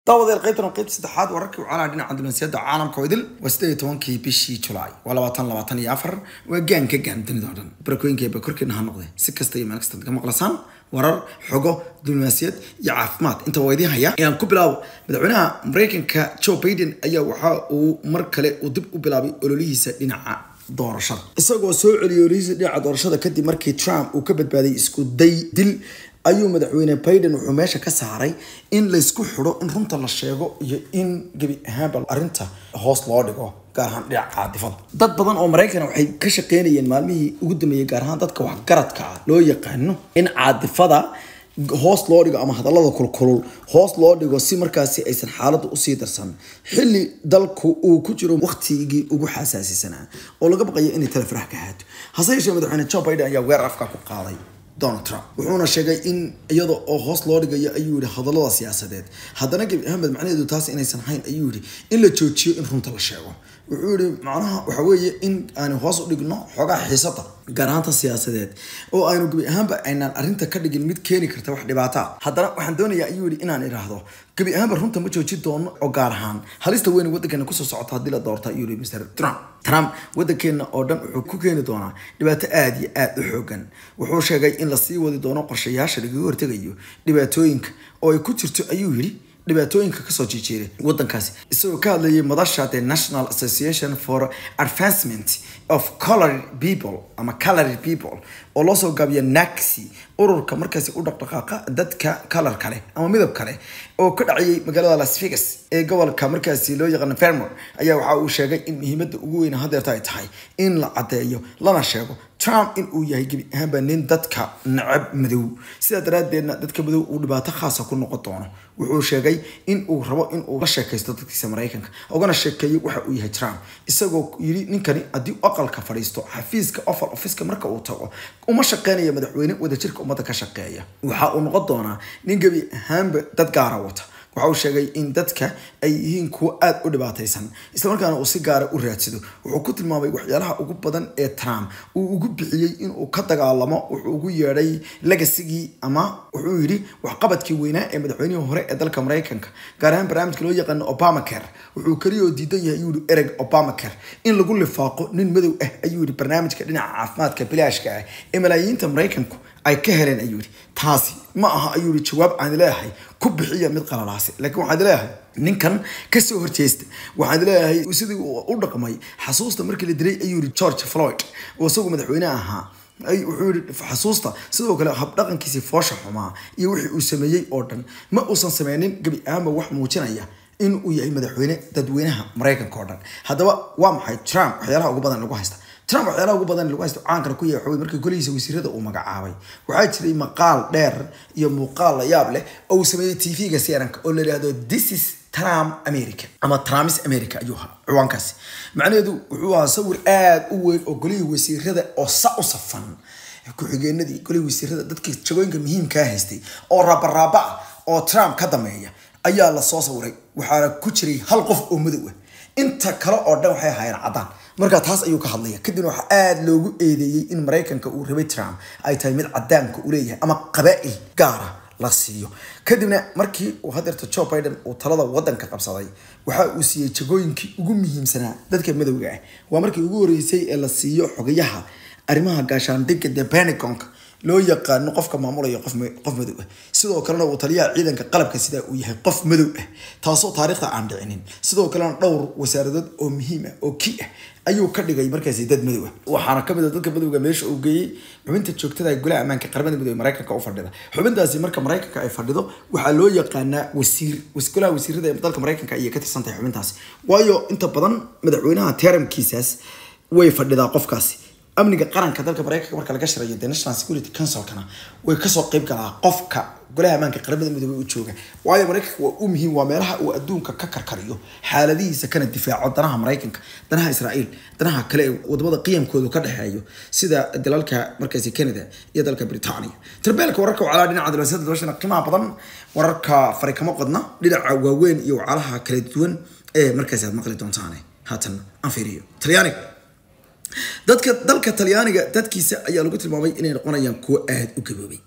daawadayaal qaybtan waa qaybta saddexaad wararkii wacalaha dhinaca dunansiyada caalamka oo idil waa sideed iyo tobankii bishii julaay waa labaatan labaatan iyo afar waa gaan ka gaan dunida oo dhan barakooyinka ba korkeena ha noqde si kasta iyo meel kasta ka maqlasaan warar xogo diblomaasiyad iyo caafimaad inta waa idiin haya ayaan ku bilaabo madaxweynaha mareykanka joe biden ayaa waxa uu mar kale uu dib u bilaabay ololihiisa dhinaca doorashada isagoo soo celiyay ololihiisa dhinaca doorashada kadib markii trump uu ka badbaaday isku day dil ayuu madaxweyne biden wuxuu meesha ka saaray in laysku xidho in runta la sheego iyo in gebi ahaanba arrinta hoos loo dhigo gaar ahaan dhinaca caadifada dad badan oo maraykan waxay ka shaqeynayeen maalmihii ugu dambeeyey gaar ahaan dadka waxgaradka ah loo yaqaano in caadifada hoos loo dhigo ama hadallada kulkulul hoos loo dhigo si markaasi aysan xaaladdu usii darsan xilli dalku uu ku jiro waqtigii ugu xasaasisanaa oo laga baqayo inay tala farax ka haato hase yeeshee madaxweyne joe biden ayaa weer afka ku qaaday donald trump wuxuuna sheegay in iyada oo hoos loo dhigayo ayuu yihi hadallada siyaasadeed haddana gebi ahmed macnaheedu taas inaysan hayn ayuu yihi in la joojiyo in runta la sheego wuxuu yihi macnaha waxa weeye in aanu hoos u dhigno xoogaa xiisada gaar ahaanta siyaasadeed oo aynu gebi ahaanba aynaan arrinta ka dhigin mid keeni karta wax dhibaata ah haddana waxaan doonayaa ayuu yihi inaan idhaahdo gebi ahaanba runta ma joojin doono oo gaar ahaan halista weyn waddankeena kusoo socota haddii la doorta ayuu yihi mr trump trump waddankeena oo dhan wuxuu ku keeni doonaa dhibaato aada iyo aada u xoogan wuxuu sheegay in lasii wadi doono qorshayaasha lagaga hortegayo dhibaatooyinka oo ay ku jirto ayuu yidhi dhibaatooyinka kasoo jiijeeray waddankaasi isagoo ka hadlayay madasha the national association for advancement of colored people ama colored people oo loo soo gaabiya naxi ururka markaasi u dhaqdhaqaaqa dadka kalar kale ama midab kale oo ka dhacayay magaalada las vegas ee gobolka markaasi loo yaqaano fermor ayaa waxa uu sheegay in muhiimadda ugu weyn hadeerta ay tahay in la caddeeyo lana sheego trump in uu yahay gebi ahaanba nin dadka necab madow sidaa daraaddeedna dadka madow uu dhibaato khaasa ku noqon doono wuxuu sheegay in uu rabo in uu la sheekaysto dadkiisa maraykanka ugana sheekeeyo waxa uu yahay trump isagoo yidhi ninkani haddii aqalka fadhiisto xafiiska ofal ofiska marka uu tago uma shaqeynaya madaxweyne wadajirka ummadda ka shaqeeya waxa uu noqon doonaa nin gebi ahaanba dad gaara wata waxa uu sheegay in dadka ay yihiin kuwo aada u dhibaataysan islamarkaana uu si gaara u raadsado wuxuu ku tilmaamay waxyaalaha ugu badan ee trump uu ugu bixiyey inuu ka dagaalamo wuxuu ugu yeedhay legasigii ama wuxuu yidhi waxqabadkii weynaa ee madaxweynihii hore ee dalka maraykanka gaar ahaan barnaamijka loo yaqaano obamacare wuxuu keliya oo diidan yahay ayuu yihi ereg obamacare in lagu lifaaqo nin madow ah ayuu yihi barnaamijka dhinaca caafimaadka bilaashka ah ee malaayiinta maraykanku ay ka heleen ayuu yihi taasi ma aha ayuu yihi jawaab aan leeyahay ku bixiya mid qalalaasi laakiin waxaad leeyahay ninkan kasoo horjeesta waxaad leeyahay sidii u dhaqmay xasuusta markii la dilay ayuu yihi george floyd oo isagu madaxweyne ahaa wuxuu yihi xasuusta sidoo kale habdhaqankiisii foosha xumaa iyo wixii uu sameeyey oo dhan ma uusan sameynin gebi ahaanba wax muujinaya in uu yahay madaxweyne dadweynaha maraykanka oo dhan haddaba waa maxay trump waxyaalaha ugu badan lagu haysta trump waxyaalaha ugu badan lagu haysto caankana ku yahay waxawey markii golihiisa wasiirada uu magacaabay waxaa jiray maqaal dheer iyo muuqaal la yaab leh oo uu sameeyey tv-ga cnn oo la yidhaahdo this is trump america ama trumis america ayuu ahaa ciwaankaasi macnaheedu wuxuu ahaa sawir aada u weyn oo golihii wasiirada oo sa u safan ku-xigeenadii golihii wasiirada dadkii jagooyinka muhiimkaa haystay oo raabaraaba ah oo trump ka dameeya ayaa lasoo sawiray waxaana ku jiray hal qof oo madow ah inta kale oo dhan waxay ahaayeen caddaan marka taas ayuu ka hadlaya kadibna waxaa aada loogu eedeeyey in maraykanka uu rabay trump ay tahay mid cadaanka u leeyahay ama qabaa'il gaara la siiyo kadibna markii uu hadeerta joe biden uu talada wadanka qabsaday waxa uu siiyey jagooyinkii ugu muhiimsanaa dadka madowga ah waa markii ugu horeysay ee la siiyo xogayaha arrimaha gaashaandhigga the pentagonka loo yaqaano qofka maamulaya qof madow ah sidoo kalena uu taliyaha ciidanka qalabka sidaa uu yahay qof madow ah taasoo taariikhda aan dhicinin sidoo kalena dhowr wasaaradood oo muhiim ah oo ki ah ayuu ka dhigay markaasi dad madow ah waxaana kamid a dadka madowga meesha uu geeyey xubinta joogtada golaha ammaanka qaramada midoobe maraykanka u fadhida xubintaasi marka maraykanka ay fadhido waxaa loo yaqaanaa wasiir golaha wasiirada ee dalka maraykanka ayay ka tirsan tahay xubintaasi waayo inta badan madaxweynaha teramkiisaas way fadhidaa qofkaasi amniga qaranka dalka maraykanka marka laga shirayo the national security councilkana way kasoo qeyb galaa qofka golaha ammaanka qaramada midoobey u jooga waayo maraykanka waa u muhiim waa meelaha uu adduunka ka karkariyo xaaladihiisa kana difaaco danaha maraykanka danaha israa'iil danaha kale ee wadamada qiyamkoodu ka dhexeeyo sida dalalka markaasi canada iyo dalka britania tarbeelka wararka wacalaha dhinaca dibasada dabashana qiimaha badan wararka farikamo qodna dhinaca waaweyn iyo wacalaha kala duwan ee markaasi aad maqli doontaane haatan aan fiiriyo talyaaniga dadka dalka talyaaniga dadkiisa ayaa lagu tilmaamay inay noqonayaan kuwo aada u gaboobay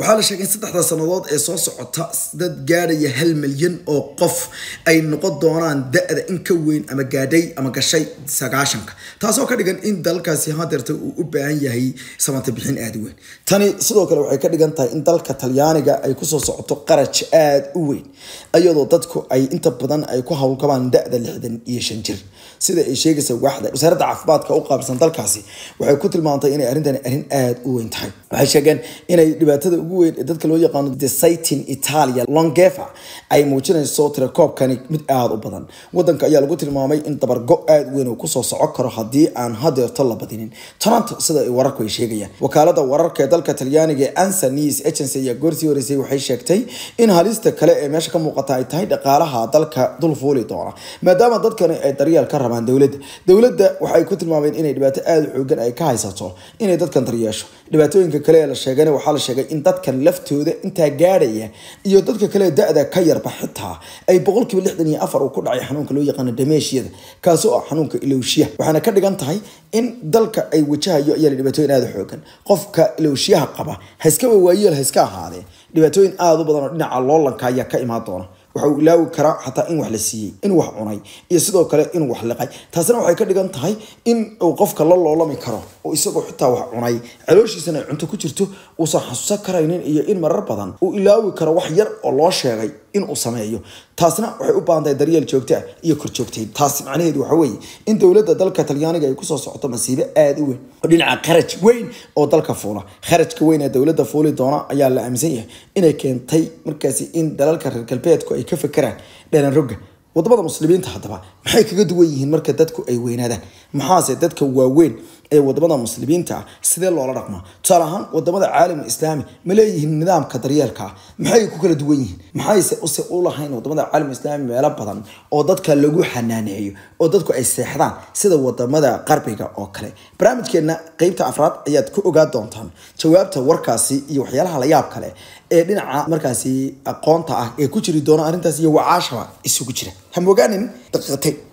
waxaa la sheegay in saddexda sannadood ee soo socota dad gaadhaya hal milyan oo qof ay noqon doonaan da-da in ka weyn ama gaadhay ama gashay sagaashanka taasoo ka dhigan in dalkaasi hadeerta uu u baahan yahay samata bixin aada u weyn tani sidoo kale waxay ka dhigan tahay in dalka talyaaniga ay kusoo socoto qaraj aada u weyn iyadoo dadku ay inta badan ay ku howlgabaan da-da lixdan iyo shan jir sida ay sheegaysa waaxda wasaaradda caafimaadka u qaabsan dalkaasi waxay ku tilmaantay inay arrintani arrin aada u weyn tahay waxay sheegeen inay dhibaatada ugu weyn ee dadka loo yaqaano desitin italia longefa ay muujinayso tirakoobkani mid aada u badan wadanka ayaa lagu tilmaamay in dabargo aada u weyn uu kusoo soco karo haddii aan hadeerto la badinin toronto sida ay wararku ay sheegayaan wakaalada wararka ee dalka talyaaniga ee ansa news agency ayaa goorsii horeysay waxay sheegtay in halista kale ee meesha ka muuqata ay tahay dhaqaalaha dalka dul fuuli doona maadaama dadkani ay daryeel ka rabaan dowladda dowladda waxay ku tilmaameen inay dhibaato aada u xoogan ay ka haysato inay dadkan daryeesho dhibaatooyinka kale ee la sheegana waxaa la sheegay in dadkan laftooda intaa gaadhaya iyo dadka kale da-da ka yarba xitaa ay boqolkiiba lixdan iyo afar uu ku dhacay xanuunka loo yaqaano dameeshiyada kaasoo ah xanuunka ilowshiyaha waxaana ka dhigan tahay in dalka ay wajahayo ayaa dhibaatooyin aada u xoogan qofka ilowshiyaha qaba haiskaba waayeel ha iska ahaadee dhibaatooyin aada u badan oo dhinaca loolanka ayaa ka imaan doona waxa uu ilaawi karaa xataa in wax la siiyey in wax cunay iyo sidoo kale in wax liqay taasina waxay ka dhigan tahay in uu qofka la loolami karo oo isagoo xitaa wax cunay calooshiisana ay cunto ku jirto uusan xasuusan karaynin iyo in marar badan uu ilaawi karo wax yar oo loo sheegay in uu sameeyo taasna waxay u baahan tahay daryeel joogto ah iyo korjoogteyn taas macnaheedu waxa weeye in dowladda dalka talyaaniga ay kusoo socoto masiibo aada u weyn oo dhinaca kharaj weyn oo dalka fuula kharajka weyn ee dowladda fuuli doona ayaa la aaminsan yahay inay keentay markaasi in dalalka reer galbeedku ay ka fekeraan dhalan rogga wadamada muslimiinta haddaba maxay kaga duwan yihiin marka dadku ay weynaadaan maxaase dadka waaweyn ee wadamada muslimiinta ah sidee loola dhaqmaa tusaale ahaan wadamada caalamul islaami ma leeyihiin nidaamka daryeelka ah maxay ku kala duwan yihiin maxayse use u lahayn wadamada caalamul islaami meelo badan oo dadka lagu xanaaneeyo oo dadku ay seexdaan sida wadamada qarbiga oo kale barnaamijkeena qeybta afraad ayaad ku ogaa doontaan jawaabta warkaasi iyo waxyaalaha la yaab kale ee dhinaca markaasi aqoonta ah ee ku jiri doona arrintaas iyo wacaashaba isugu jira hamogaanin daqiiqatayn